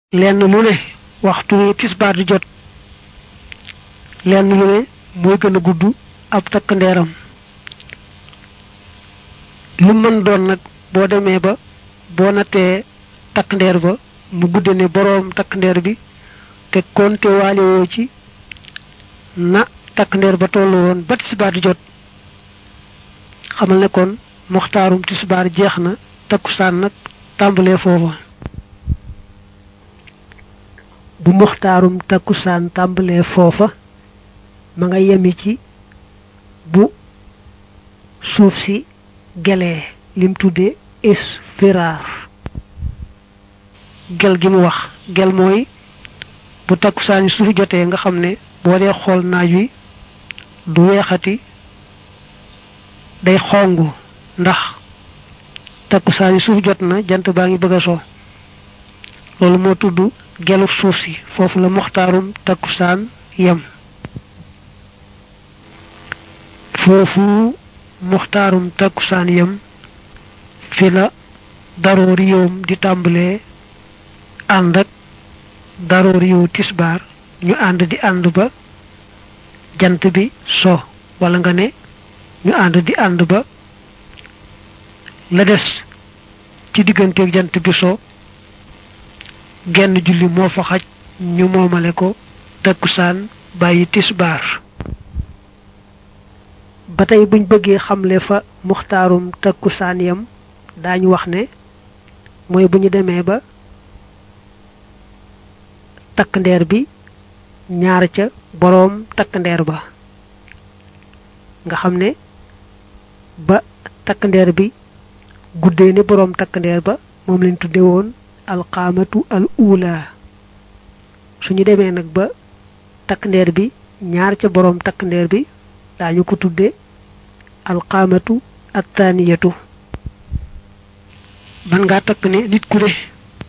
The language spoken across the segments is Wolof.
lenn lu ne waxtu wi tisbaar di jot lenn lu ne mooy gën a gudd ab takk ndeeram lu mën doon nag boo demee ba boo nattee takk ndeer ba mu gudde ne boroom takk ndeer bi te konte waale woo ci na takk ndeer ba tollu woon ba tisbaar di jot xamal ne kon muxtaarum tisbaar jeex na takkusaan nag tàmbalee foofa bu muxtaarum takkusaan tàmbalee foofa ma nga yemi ci bu suuf si gelee lim tudde isfiraar gel gi mu wax gel mooy bu takkusaan yi suuf jotee nga xam ne boo dee xool naaj wi du weexati day xongu ndax takkusaan yi suuf jot na jant baa ngi bëgg a so loolu moo tudd gelu suuf si foofu la muxtaarum takkusaan yem foofu muxtaarum takkusaan yem fi la daroori yoom di tàmbalee ànd ak daroori yow tisbaar ñu ànd di ànd ba jant bi so wala nga ne ñu ànd di ànd ba la des ci digganteeg jant bi so genn julli moo fa xaj ñu moomale ko takkusaan bàyyi tisbaar ba tey buñ bëggee xamle fa muxtaarum takkusaan yam daañu wax ne mooy bu ñu demee ba takk ndeer bi ñaar ca boroom takk ndeer ba nga xam ne ba takk ndeer bi guddee ni boroom takk ndeer ba moom lañ tudde woon alqaamatu al ula suñu demee nag ba takk ndeer bi ñaar ca boroom takk ndeer bi daañu ko tudde alqaamatu attaniyatu man ngaa takk ne nit ku ne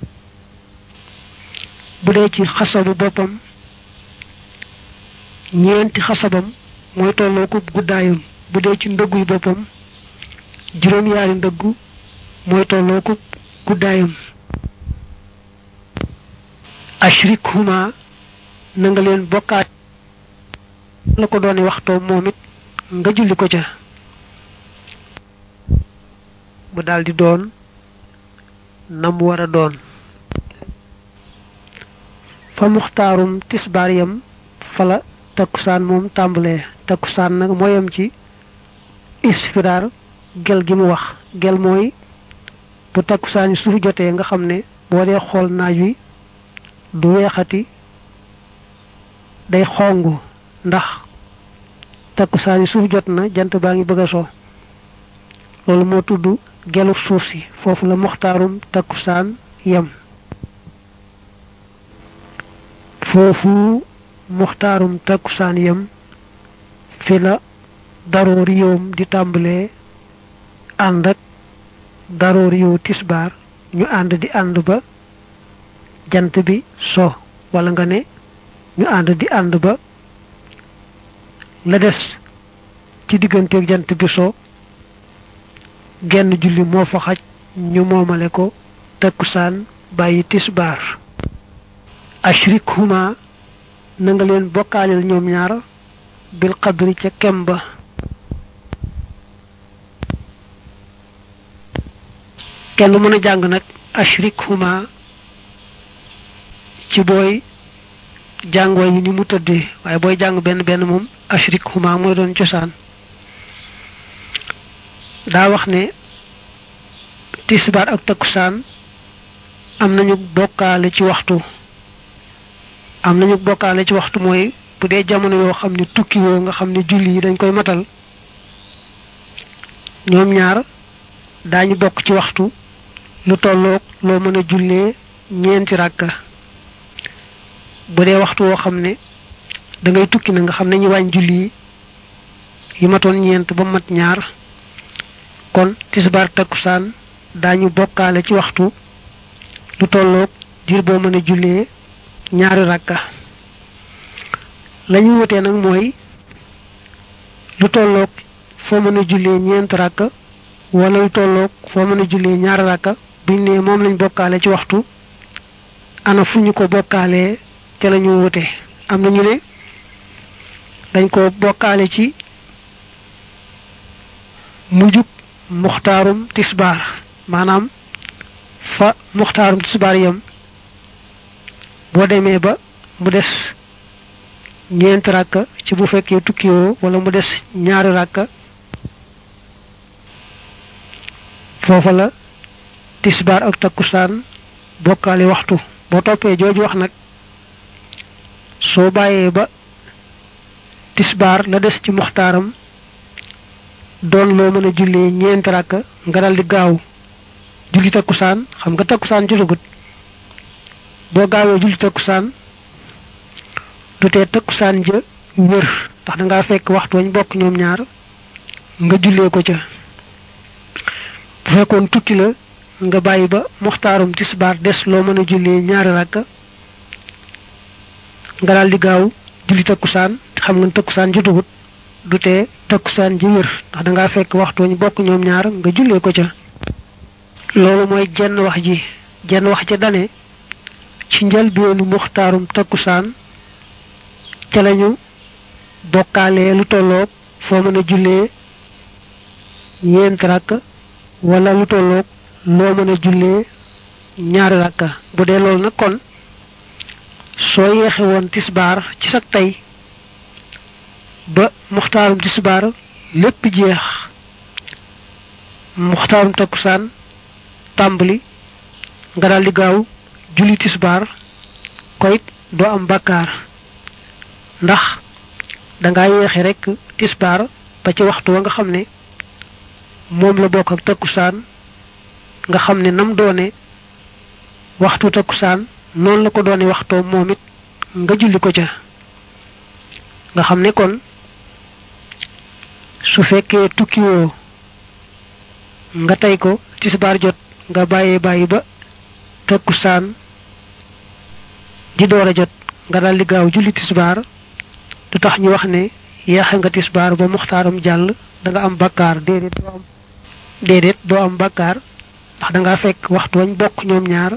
bu dee ci xasabu boppam ñeenti xasabam mooy tolloo ko guddaayam bu dee ci ndëgguy boppam juróom yaari ndëggu mooy tolloo ko guddaayam ashrik huma na nga leen bokkaat la ko doone waxtoo moom it nga julli ko ca mu daldi doon nam war a doon fa muxtaarum tisbaar yam fala takkusaan moom tàmbalee takkusaan nag mooyam ci isfiraar gel gi mu wax gel mooy bu takkusaan yi suuf jotee nga xam ne boo dee xool naaj wi du weexati day xongu ndax takkusaan yi suuf jot na jant baa ngi bëgg a so loolu moo tudd gelu suuf si foofu la muxtaarum takkusaan yem foofu muxtaarum takkusaan yem fi la daroori yoom di tàmbalee ànd ak daroori yow tisbaar ñu ànd di ànd ba jant bi so wala nga ne ñu ànd di ànd ba la des ci digganteeg jant bi so genn julli moo fa xaj ñu moomale ko takkusaan bàyyi tisbaar ashrik huma na nga leen bokkaaleel ñoom ñaar bil qadri ca kem ba kenn mën a jàng nag ashrik huma ci booy jàngoo yi ni mu tëddee waaye booy jàng benn benn moom ashrik huma mooy doon cosaan daa wax ne tisbaar ak takkusaan am nañu bokkaale ci waxtu am nañu bokkaale ci waxtu mooy bu dee jamono yoo xam ne tukki woo nga xam ne julli yi dañ koy matal ñoom ñaar daañu bokk ci waxtu lu tolloog loo mën a jullee ñeenti ràkka bu dee waxtu woo xam ne da ngay tukki na nga xam ne ñu wàññ julli yi yi matoon ñeent ba mat ñaar kon tisbaar takkusaan daañu bokkaale ci waxtu lu tolloog diir boo mën a jullee ñaari ràkka lañu wutee nag mooy lu tolloog foo mën a jullee ñeent ràkka wala lu tolloog foo mën a jullee ñaari ràkka buñ ne moom lañ bokkaale ci waxtu ana fu ñu ko bokkaalee ca la ñu wute am na ñu ne dañ ko bokkaale ci mujjug muxtaarum tisbaar maanaam fa muxtaarum tisbaar yam boo demee ba mu des ñeenti ràkka ci bu fekkee tukkiwoo wala mu des ñaari ràkka foofa la tisbaar ak takkusaan bokkaale waxtu boo toppee jooju wax nag soo bàyyee ba tisbaar la des ci muxtaaram doon loo mën a jullee ñeenti ràkka nga dal di gaaw julli takkusaan xam nga takkusaan jotagut boo gaawee julli takkusaan du tee takkusaan ja wér ndax da ngaa fekk waxtu wañ bokk ñoom ñaar nga jullee ko ca bu fekkoon tukki la nga bàyyi ba muxtaarum tisbaar des loo mën a jullee ñaari ràkka nga daal di gaaw julli takkusaan xam nga takkusaan jotagut du tee takkusaan ji wér ndax da ngaa fekk waxtu wañ bokk ñoom ñaar nga jullee ko ca loolu mooy jenn wax ji jenn wax ja dane ci njëlbeenu muxtaarum takkusaan ca lañu bokkaalee lu tolloog foo mën a jullee ñeenti rakk wala lu tolloog loo mën a jullee ñaari rakka bu dee loolu nag kon soo yeexe woon tisbaar ci sag tey ba muxtaarum tisbaar lépp jeex muxtaarum takkusaan tàmbali nga daal di gaaw julli tisbaar koyit doo am bakkaar ndax danga yeexe rekk tisbaar ba ci waxtu wa nga xam ne moom la bokk ak takkusaan nga xam ne nam doone waxtu takkusaan noonu la ko doone waxtoo moom it nga julli ko ca nga xam ne kon su fekkee tukkiwoo nga tey ko tisbaar jot nga bàyyee bàyyi ba takkusaan di door a jot nga daldi gaaw julli tisbaar du tax ñu wax ne yeexe nga tisbaar ba muxtaaram jàll da nga am bakkaar déedéet doo am déedéet doo am bakkaar ndax da nga fekk waxtu wañ bokk ñoom ñaar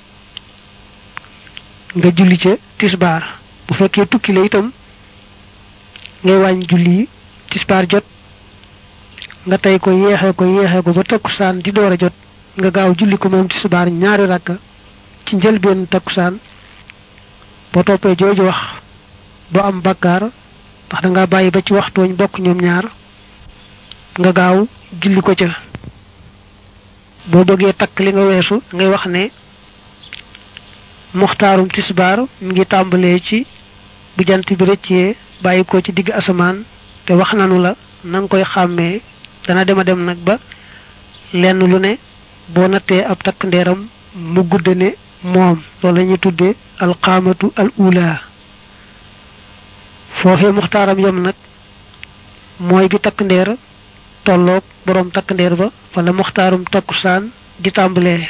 nga julli ca tisbaar bu fekkee tukki la itam ngay wàññ julli yi tisbaar jot nga tey ko yeexe ko yeexe ko ba takkusaan di door a jot nga gaaw julli ko moom tisbaar ñaari rakka ci njëlbeen takkusaan boo toppee jooju wax doo am bakkaar ndax da nga bàyyi ba ci waxtu wañ bokk ñoom ñaar nga gaaw julli ko ca boo bëggee takk li nga weesu ngay wax ne muxtaarum tisbaar mi ngi tàmbalee ci bu jant bi rëccee bàyyi ko ci digg asamaan te wax nanu la na nga koy xàmmee dana dema dem nag ba lenn lu ne boo nattee ab takk ndeeram mu gudd ne moom loolu la ñuy tuddee alxaamatu al ula foofee muxtaaram yam nag mooy bi takk ndeer tolloog boroom takk ndeer ba wala muxtaarum takkusaan di tàmbalee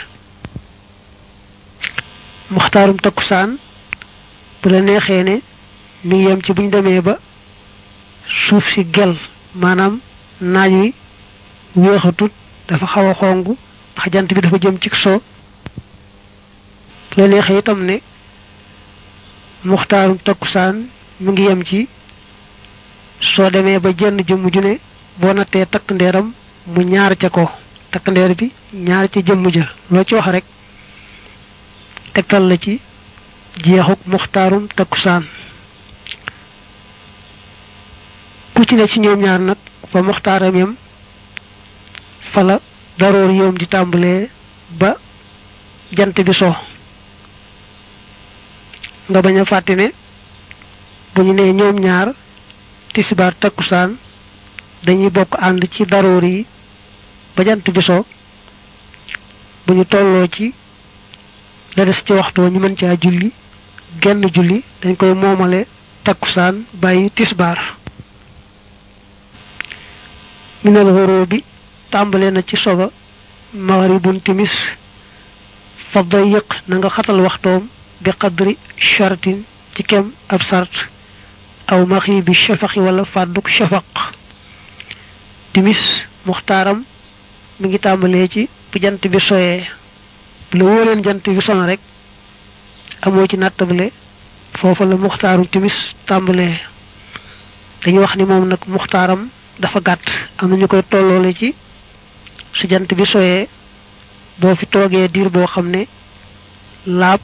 muxtaarum takkusaan bu la neexee ne mi ngi yem ci buñ demee ba suuf si gel maanaam naaj wi weexatut dafa xaw a xong ndax jant bi dafa jëm ci so bu la neexee itam ne muxtaarum takkusaan mi ngi yem ci soo demee ba jenn jëmm ju ne boo nattee takk ndeeram mu ñaar ca ko takk ndeer bi ñaar ca jëmm ja loo ci wax rek tegtal la ci jeexuk muxtaarum takkusaan ku ci ne ci ñoom ñaar nag fa muxtaaram yam fa la daroor yoom di tàmbalee ba jant bi so nga bañ a fàtte ne bu ñu nee ñoom ñaar tisbaar takkusaan dañuy bokk ànd ci daroor yi ba jant bi so bu ñu tolloo ci la des ci waxtu ñu mën caa julli genn julli dañ koy moomale takkusaan bàyyi tisbaar minal xoroo bi tàmbale na ci soga maghribun timis fa dayiq na nga xatal waxtoom bi qadri shartin ci kem ab sart aw maxi bi shafaqi wala fàdduk shafaq timis muxtaaram mi ngi tàmbalee ci bu jant bi soyee bu la wóoreen jant bi sono rek amoo ci nattable foofa la muxtaarum timis tàmbalee dañuy wax ni moom nag muxtaaram dafa gàtt am na ñu koy tolloole ci su jant bi soyee boo fi toogee diir boo xam ne laab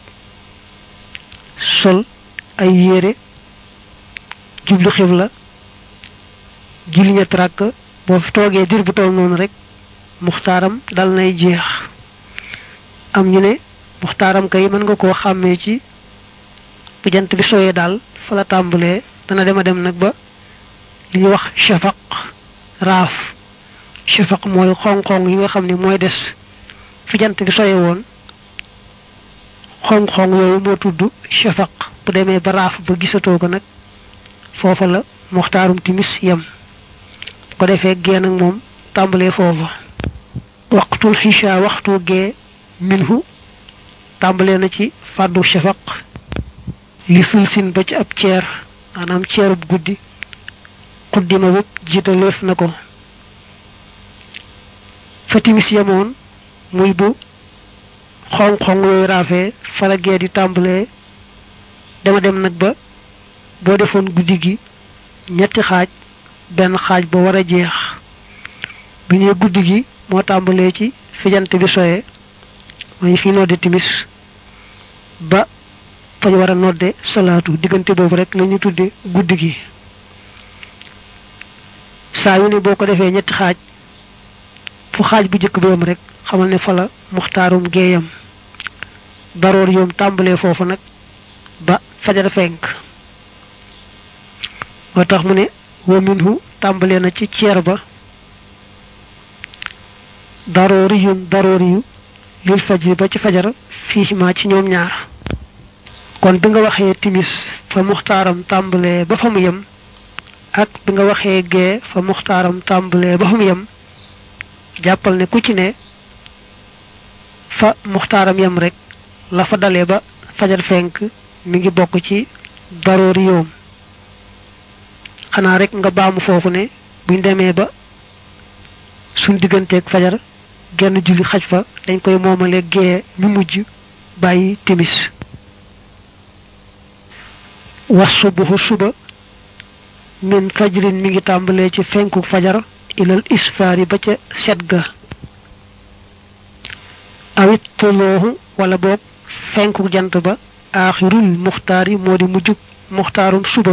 sol ay yére jublu xibla julli ñetti ràkk boo fi toogee diir bu toll noonu rek muxtaaram dal nay jeex am ñu ne muxtaaram kay mën nga koo xàmmee ci bu jant bi soyee daal fa la tàmbalee dana dema dem nag ba li ñuy wax shafaq raaf shafaq mooy xong-xong yi nga xam ne mooy des fi jant bi soye woon xong-xong yooyu moo tudd shafaq bu demee ba raaf ba gisatoo ko nag foofa la muxtaarum timis yem bu ko defee gee nag moom tàmbalee foofa waqtul xisha waxtu gee minhu tàmbalee na ci fàddu shafaq li sulsin ba ci ab ceer maanaam ceerub guddi xuddima bopp jiitaleef na ko fa timis yemoon muy bu xong-xong yooyu raafee fala gee di tàmbalee dama dem nag ba boo defoon guddi gi ñetti xaaj benn xaaj ba war a jeex bu ñee guddi gi moo tàmbalee ci fi jant bi soye mooy fi nodde timis ba fañ war a nodde salaatu diggante boobu rek la ñu tudde guddi gi saa yu ne boo ko defee ñetti xaaj fu xaaj bu jëkk bi yam rek xamal ne fa la muxtaarum geeyam daroor yoom tàmbalee foofu nag ba fajar fenk moo tax mu ne wa minhu tàmbalee na ci ceer ba daroori yun daroori yu lil fajri ba ci fajar fii ma ci ñoom ñaar kon bi nga waxee timis fa muxtaaram tàmbalee ba fa mu yem ak bi nga waxee gee fa muxtaaram tàmbalee ba fa mu yem jàppal ne ku ci ne fa muxtaaram yem rek la fa dalee ba fajar fenk mi ngi bokk ci daroori yoom xanaa rek nga baamu foofu ne buñ demee ba suñ digganteeg fajar genn julli xaj fa dañ koy moomale gee mi mujj bàyyi timis was subuhu suba min fajrin mi ngi tàmbalee ci fenku fajar ilal isfaari ba ca set ga awit tolooxu wala boog fenku jant ba aaxirul muxtaar yi moo di mujjug muxtaarum suba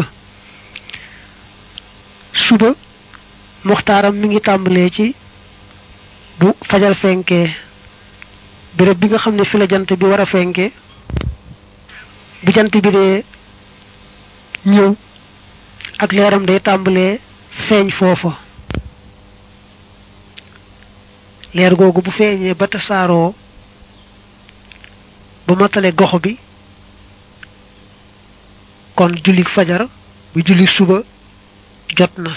suba muxtaaram mi ngi tàmbalee ci bu fajar fenkee béréb bi nga xam ne fi la jant bi war a fenkee bu jant bi dee ñëw ak leeram day tàmbalee feeñ foofa leer googu bu feeñee ba tasaaroo ba matale gox bi kon jullik fajar bu jullik suba jot na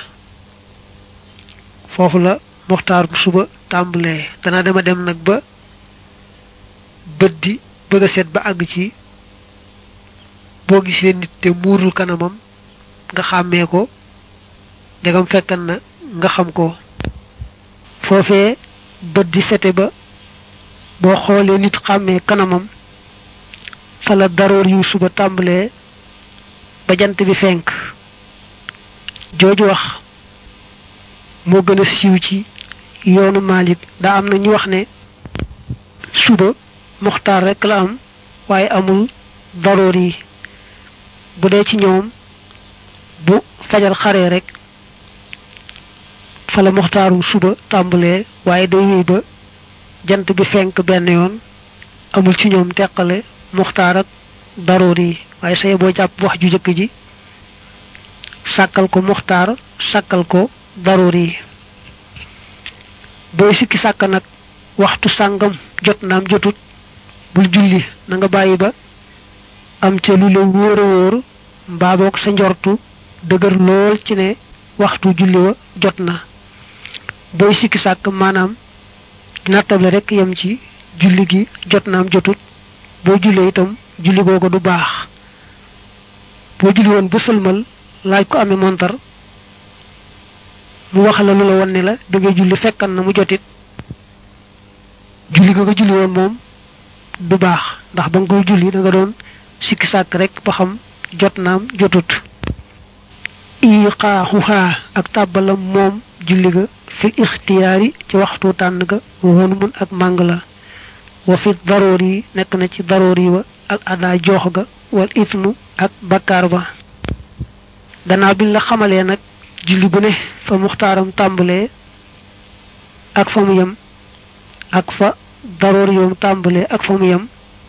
foofu la muxtaar bu suba tàmbalee dana dema dem nag ba bët di bëgg a seet ba àgg ci boo gisee nit te muurul kanamam nga xàmmee ko ndegam fekkan na nga xam ko foofee bët di sete ba boo xoolee nit xàmmee kanamam fa la daroor yu suba tàmbalee ba jant bi fenk jooju wax moo gën a siiw ci yoonu Malik daa am na ñu wax ne suba muxtaar rekk la am waaye amul daroor yi bu dee ci ñoom bu fajar xaree rek fa la muxtaaru suba tàmbalee waaye day wéy ba jant bi fenk benn yoon amul ci ñoom teqale muxtaar ak daroor yi waaye say boo jàpp wax ju jëkk ji sàkkal ko muxtaar sàkkal ko daroor yi booy sikki sàkk nag waxtu sàngam jot naam jotut bul julli na nga bàyyi ba am ca lu la wóor a wóor mbaa boog sa njortu dëgër lool ci ne waxtu julli wa jot na booy sikki sàkk maanaam nattable rek yem ci julli gi jot naam jotut boo jullee itam julli googu du baax boo julli woon ba sëlmal laaj ko amee montar mu wax la lu la won ne la da ngay julli fekkan na mu jotit julli nga nga julli woon moom du baax ndax ba nga koy julli da nga doon sikki sàkk rek ba xam jot naam jotut iqaaxuhaa ak tàbbalam moom julli ga fil ixtiyaari ci waxtu tànn ga woon mun ak màng la wa fi daroor yi nekk na ci daroor yi wa al adaa joox ga wal ismu ak bakkaar ba gannaaw bi la xamalee nag julli gu ne fa muxtaaram tàmbalee ak fa mu yem ak fa daroor yoom tàmbalee ak fa mu yem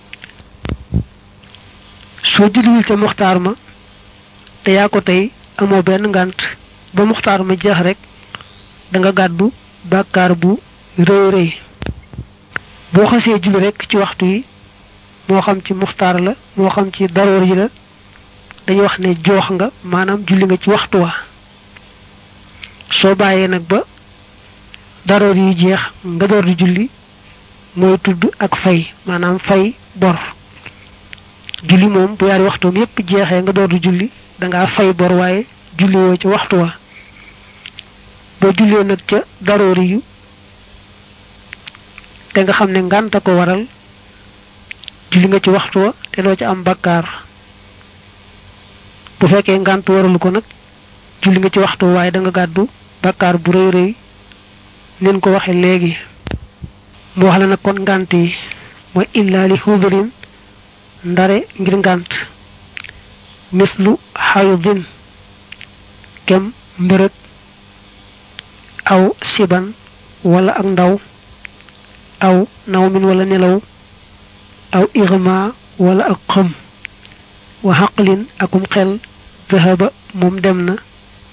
soo julliwul ca muxtaar ma te yaa ko tey amoo benn ngànt ba muxtaar ma jeex rek da nga gàddu bàkkaar bu rëy rëy boo xasee julli rek ci waxtu yi moo xam ci muxtaar la moo xam ci daroor yi la dañuy wax ne joox nga maanaam julli nga ci waxtu wa soo bàyyee nag ba daroor yi jeex nga door di julli mooy tudd ak fay maanaam fay bor julli moom bu yaari waxtoom yépp jeexee nga door di julli dangaa fay bor waaye julli woo ci waxtu wa boo jullee nag ca daroori yu te nga xam ne ngànta ko waral julli nga ci waxtu wa te doo ca am bakkaar bu fekkee ngànt waralu ko nag julli nga ci waxtu waaye da nga gàddu bakkaar bu rëy rëy nin ko waxe léegi mu wax la nag kon ngànt yi mooy illa li xudurin ndare ngir ngànt mislu xayudin kem mbërëg aw siban wala ak ndaw aw nawmin wala nelaw aw irma wala ak xëm wa xaqlin akum xel zahaba moom dem na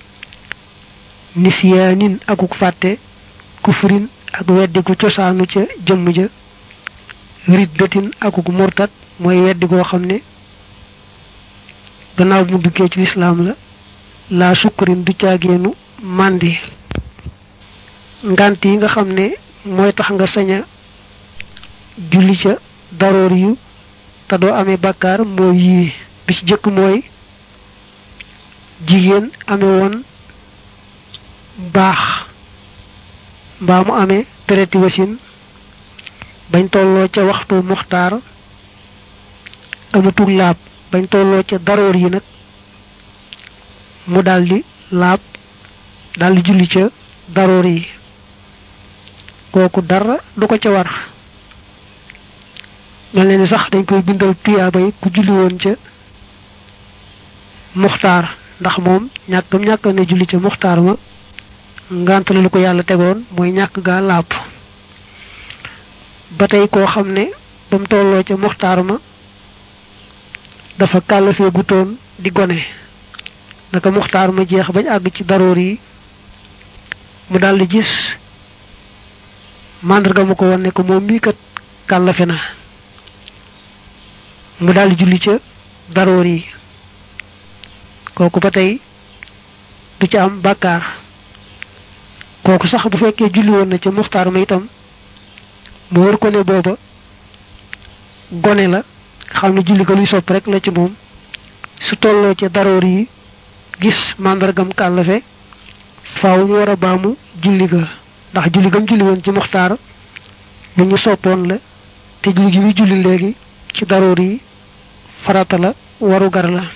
nisyaanin akuk fàtte kufrin ak weddigu cosaanu ca jëmm ja riddatin akuk murtat mooy weddi goo xam ne gannaaw bu mu duggee ci lislaam la laa sukkurin du caageenu màndi ngant yi nga xam ne mooy tax nga sañ a julli ca daroor yu te doo amee bakkaar mooy yii bi ci jëkk mooy jigéen amee woon baax mbaa mu amee dereti wasin bañ tolloo ca waxtu muxtaar amatug laab bañ tolloo ca daroor yi nag mu daldi laab daldi julli ca daroor yi kooku dara du ko ca war mel na ni sax dañ koy bindal tuyaaba yi ku julli woon ca muxtaar ndax moom ñàkkam ñàkk na julli ca muxtaar ma ngant la lu ko yàlla tegoon mooy ñàkk gaa laab ba tey koo xam ne ba mu tolloo ca muxtaar ma dafa kàllafee gutoon di gone naka muxtaar ma jeex bañ àgg ci daroor yi mu daldi gis màndarga mu ko won ne ko moom mii kat kàllafe na mu daldi julli ca daroor yi kooku ba tey du ca am bàkkaar kooku sax bu fekkee julli woon na ca muxtaar ma itam mu wër ko ne booba gone la xam ne julli ko luy sopp rek la ci moom su tolloo ca daroor yi gis màndargam kàllafe faaw mu war a baamu julli ga ndax julli gam julli woon ci muxtaar lu ñu soppoon la te julli gi muy julli léegi ci daroor yi farata la waru gar la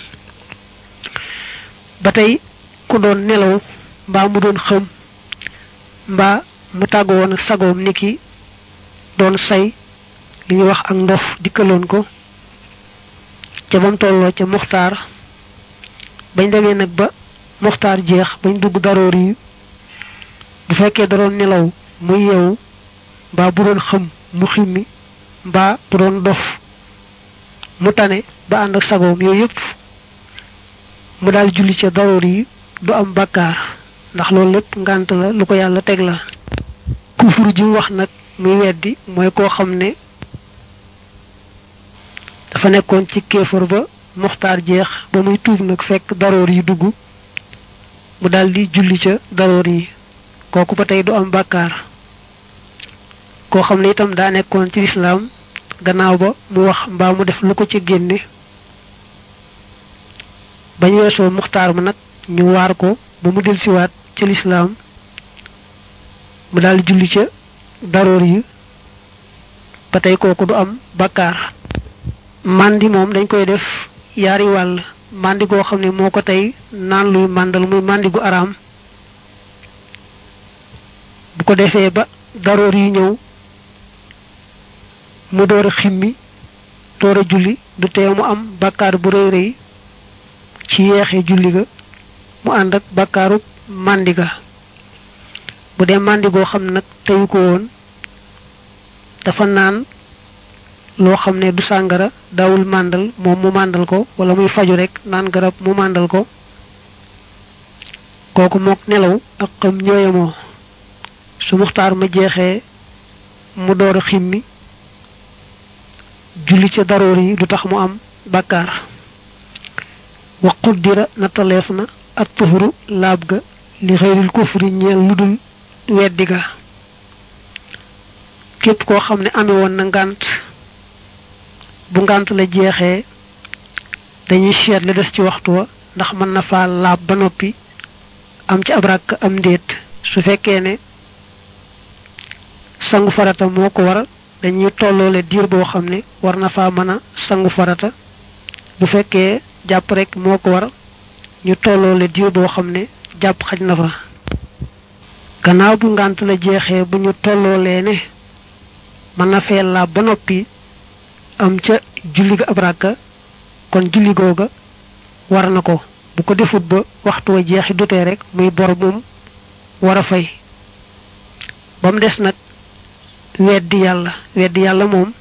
ba tey ku doon nelaw mbaa mu doon xëm mbaa mu tàggu woon ak sagoom niki doon say li ñuy wax ak ndof dikkaloon ko ca bam tolloo ca muxtaar bañ demee nag ba muxtaar jeex bañ dugg daroor yi bu fekkee da doon nelaw mu yeewu mbaa bu doon xëm mu ximmi mbaa bu doon dof mu tane ba ànd ak sagoom yooyu yëpp mu daal julli ca daroor yi du am bàkkaar ndax loolu lépp ngànt la lu ko yàlla teg la kufur ji wax nag muy weddi mooy koo xam ne dafa nekkoon ci kéefar ba muxtaar jeex ba muy tuub nag fekk daroor yi dugg mu daldi julli ca daroor yi kooku ba tey du am bàkkaar koo xam ne itam daa nekkoon ci lislaam gannaaw ba mu wax mbaa mu def lu ko ci génne bañ weesoo muxtaar ma nag ñu waar ko ba mu delsiwaat ca lislaam mu daldi julli ca daroor yi ba tey kooku du am bàkkaar mandi moom dañ koy def yaari wàll mandi goo xam ne moo ko tey naan luy màndal muy mandi gu araam bu ko defee ba daroor yi ñëw mu door a ximmi door a julli du tee mu am bàkkaar bu rëy rëy ci yeexee julli ga mu ànd ak bàkkaaru màndi ga bu dee màndi goo xam ne nag teyu ko woon dafa naan loo xam ne du sàngara daawul màndal moom mu màndal ko wala muy faju rek naan garab mu màndal ko kooku mook nelaw ak xam ñooyamoo su muxtaar ma jeexee mu door a ximmi julli ca daroor yi du tax mu am bàkkaar wa quddira nattaleef na at tuhuru laab ga li xëyril kufri ñeel lu dul weddi ga képp koo xam ne amee woon na ngànt bu ngànt la jeexee dañuy seet la des ci waxtu wa ndax mën na faa laab ba noppi am ci ab ràkk am ndéet su fekkee ne sangu farata moo ko war dañuy tolloole diir boo xam ne war na faa mën a sangu farata bu fekkee jàpp rek moo ko war ñu tolloole diir boo xam ne jàpp xaj na fa gannaaw bu ngànt la jeexee bu ñu tolloolee ne mën na fee laab ba noppi am ca julli ga ab ràkka kon julli googa war na ko bu ko defut ba waxtu wa jeexi dutee rek muy bor moom war a fay ba mu des nag weddi yàlla weddi yàlla moom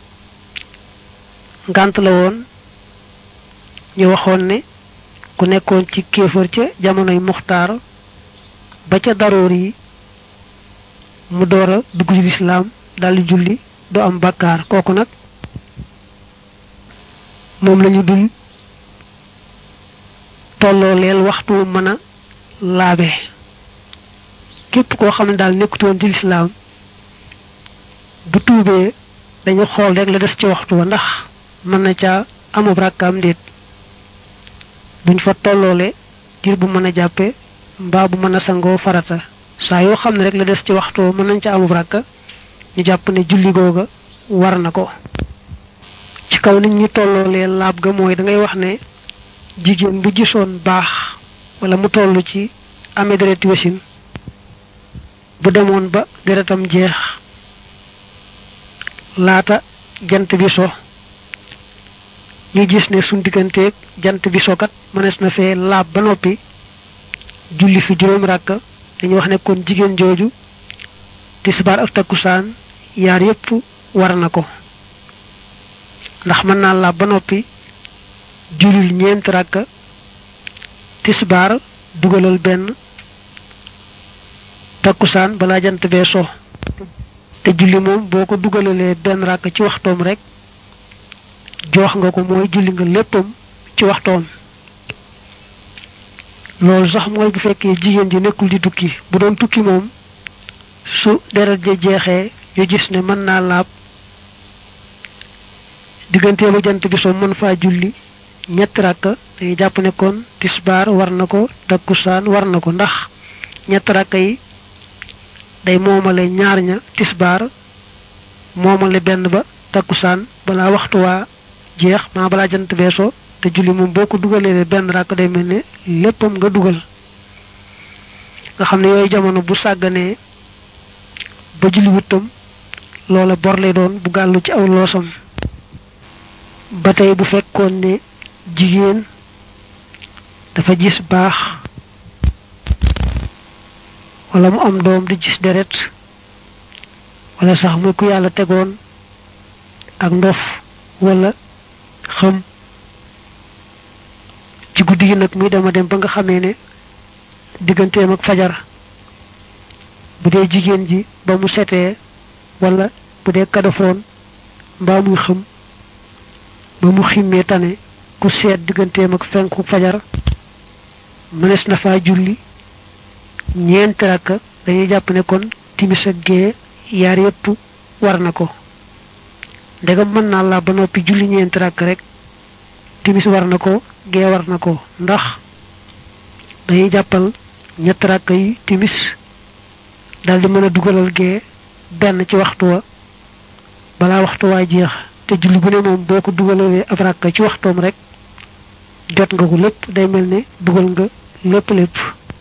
ngànt la woon ñu waxoon ne ku nekkoon ci kéefër ca jamonoy muxtaar ba ca daroor yi mu door a dugg ci lislaam daldi julli du am bàkkaar kooku nag moom lañu dul tolloo leel waxtu mën a laabe képp koo xam ne daal nekkutoon ci lislaam bu tuubee dañu xool rek la des ci waxtu wa ndax mën na caa amub rakkaam ndéet duñ fa tolloole diir bu mën a jàppe mbaa bu mën a sangoo farata saa yoo xam ne rek la des ci waxtu wa mën nañ ca amub rakka ñu jàpp ne julli googa war na ko ci kaw nit ñi tolloolee laab ga mooy da ngay wax ne jigéen bu gisoon baax wala mu toll ci amee dereti wasin bu demoon ba deretam jeex laata jant bi so ñu gis ne suñ digganteeg jant bi sokat mënees na fee laab ba noppi julli fi juróom ràkk dañuy wax ne kon jigéen jooju tisbaar ak takkusaan yaar yépp war na ko ndax mën naa laab ba noppi jullil ñeent ràkk tisbaar dugalal benn takkusaan balaa jant bee so te julli moom boo ko dugalalee benn ràkk ci waxtoom rek joox nga ko mooy julli nga léppam ci waxtoom loolu sax mooy bu fekkee jigéen ji nekkul di tukki bu doon tukki moom su deret ja jeexee ñu gis ne mën naa laab diggantee ba jant bi so mën faa julli ñetti ràkk dañuy jàpp ne kon tisbaar war na ko takkusaan war na ko ndax ñetti ràkk yi day moomale ñaar ña tisbaar moomale benn ba takkusaan balaa waxtu waa jeex maa balaa jant beesoo te julli moom boo ko dugalee benn ràkk day mel ne léppam nga dugal nga xam ne yooyu jamono bu sàgganee ba julli wuttam loola bor lay doon bu gàllu ci aw loosam ba tey bu fekkoon ne jigéen dafa gis baax wala mu am doom di gis deret wala sax muy ku yàlla tegoon ak ndof wala xam ci guddi gi nag muy dema dem ba nga xamee ne digganteem ak fajar bu dee jigéen ji ba mu setee wala bu dee kadafoon mbaa muy xam ba mu ximmee tane ku seet digganteem ak fenku fajar mënees na faa julli ñeenti rakk dañuy jàpp ne kon timis ak gee yaar yépp war na ko ndegam mën naa la ba noppi julli ñeenti rakk rek timis war na ko gee war na ko ndax dañuy jàppal ñetti rakk yi timis daldi mën a dugalal gee benn ci waxtu wa balaa waxtu waa jeex te julli gu ne moom boo ko dugalee ab rakka ci waxtoom rek jot nga ko lépp day mel ne dugal nga lépp lépp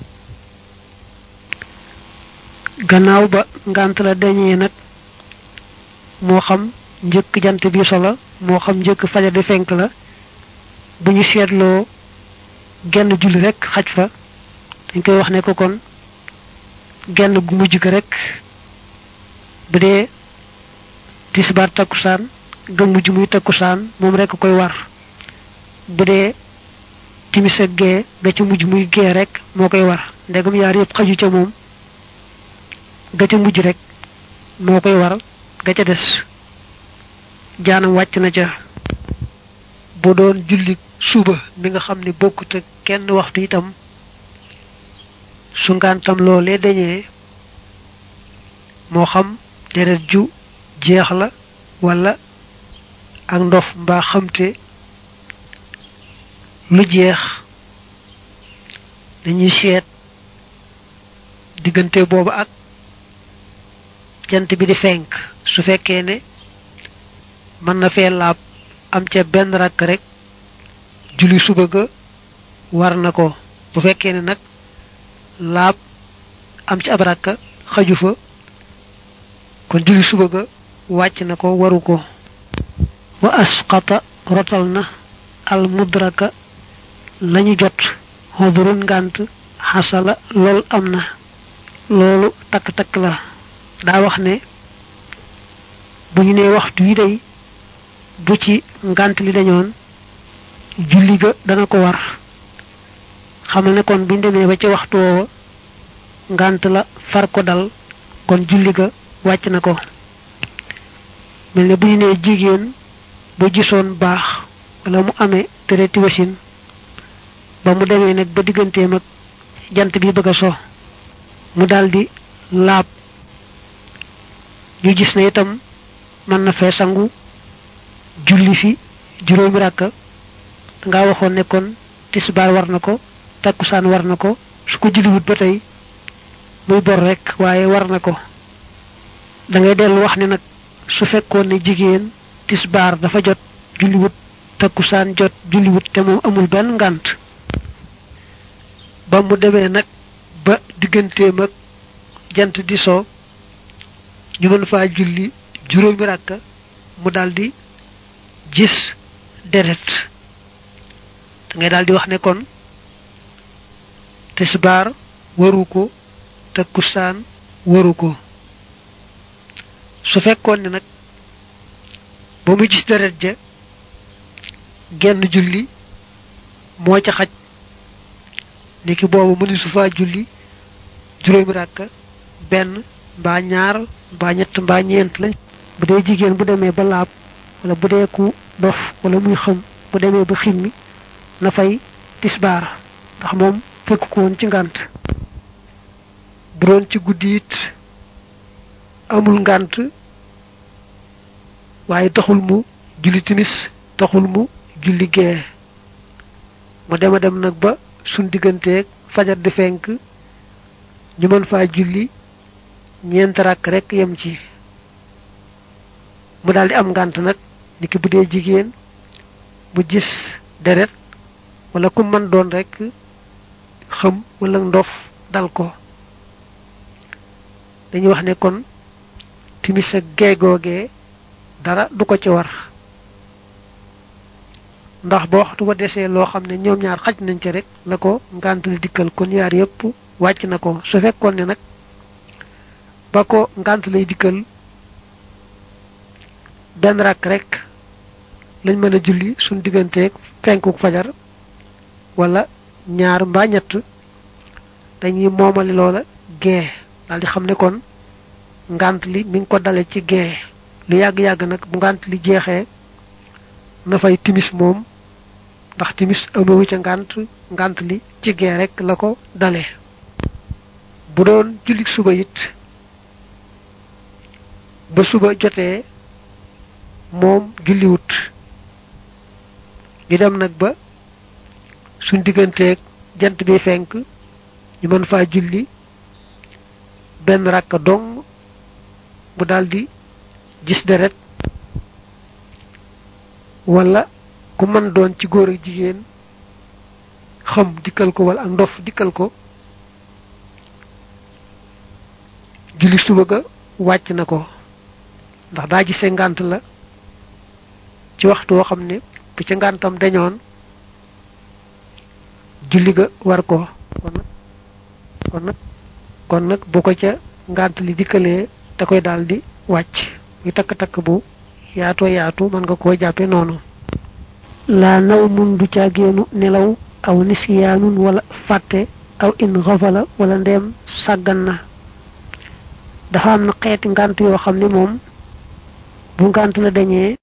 gannaaw ba ngant la dañee nag moo xam njëkk jant bi solo moo xam njëkk fajar di fenk la bu ñu seetloo genn julli rek xaj fa dañ koy wax ne ko kon genn gu mujj ga rek bu dee tisbaar takkusaan ga mujj muy takkusaan moom rek koy war bu dee timis ak gee ga ca mujj muy gee rek moo koy war ndegam yaar yëpp xaju ca moom ga ca mujj rek moo koy war ga ca des jaanam wàcc na ca bu doon julli suba mi nga xam ne bokkut ak kenn waxtu itam su ngantam loolee dañee moo xam deret ju jeex la wala ak ndof mbaa xamte lu jeex dañuy seet diggante boobu ak jant bi di fenk su fekkee ne mën na fee laab am ca benn rakk rek julli suba ga war na ko bu fekkee ne nag laab am ci ab rakka xaju fa kon julli suba ga wàcc na ko waru ko wa asqata rotal na al mudraka lañu jot xodurun ngànt xasala lool am na loolu takk-takk la daa wax ne bu ñu nee waxtu yi day bu ci ngànt li dañoon julli ga dana ko war xamal ne kon buñ demee ba ca waxtu woowa ngànt la far ko dal kon julli ga wàcc na ko mel ne bu ñu nee jigéen ba gisoon baax wala mu amee tereti wasin ba mu demee nag ba digganteem ak jant bi bëgg a so mu daldi laab ñu gis ne itam mën na fee sangu julli fi juróomi ràkka nga waxoon ne kon tisbaar war na ko takkusaan war na ko su ko julliwut ba tey muy bor rek waaye war na ko da ngay dellu wax ne nag su fekkoon ne jigéen tisbaar dafa jot julliwut takkusaan jot julliwut te moom amul benn ngànt ba mu demee nag ba digganteem ak jant di soo ñu mën faa julli juróomi ràkka mu daldi gis deret da ngay daldi wax ne kon tisbaar waru ko takkusaan waru ko su fekkoon ne nag ba muy gis deret ja genn julli moo ca xaj niki boobu mëni su faa julli juróomi ràkka benn mbaa ñaar mbaa ñett mbaa ñeent lañ bu dee jigéen bu demee ba laab wala bu dee ku dof wala muy xam bu demee ba ximmi na fay tisbaar ndax moom fekk ko woon ci ngànt bu doon ci guddi it amul ngànt waaye taxul mu julli timis taxul mu julli gee mu dema dem nag ba suñ digganteeg fajar di fenk ñu mën faa julli ñeent rakk rek yem ci mu daldi am ngànt nag niki bu dee jigéen mu gis deret wala ku mën doon rek xam wala ndof dal ko dañuy wax ne kon timis ak geegoogee dara du ko ci war ndax ba waxtu wa desee loo xam ne ñoom ñaar xaj nañ ci rek la ko ngànt li dikkal kon yaar yépp wàcc na ko su fekkoon ne nag ba ko ngànt lay dikkal benn rakk rek lañ mën a julli suñ digganteeg fenkuk fajar wala ñaar mbaa ñett dañuy moomali loola gee daldi xam ne kon ngànt li mi ngi ko dale ci gee lu yàgg-yàgg nag bu ngànt li jeexee na fay timis moom ndax timis amewu ca ngànt ngànt li ci gee rek la ko dale bu doon julli suba it ba suba jotee moom julliwut ñu dem nag ba suñ digganteeg jant bi fenk ñu mën faa julli benn rakka dong mu daldi gis deret wala ku mën doon ci góor ak jigéen xam dikkal ko wala ak ndof dikkal ko julli suba ga wàcc na ko ndax daa gisee ngànt la ci waxtu woo xam ne bu ca ngàntam dañoon julli ga war ko kon nag kon nag kon nag bu ko ca ngànt li dikkalee da koy daal di wàcc muy takk-takk bu yaatoo yaatu mën nga koo jàppe noonu laa naw mun du ca génnu nelaw aw nisyaanun wala fàtte aw in xafala wala ndeem sàggan na dafa am na xeeti ngànt yoo xam ne moom bu ngànt la dañee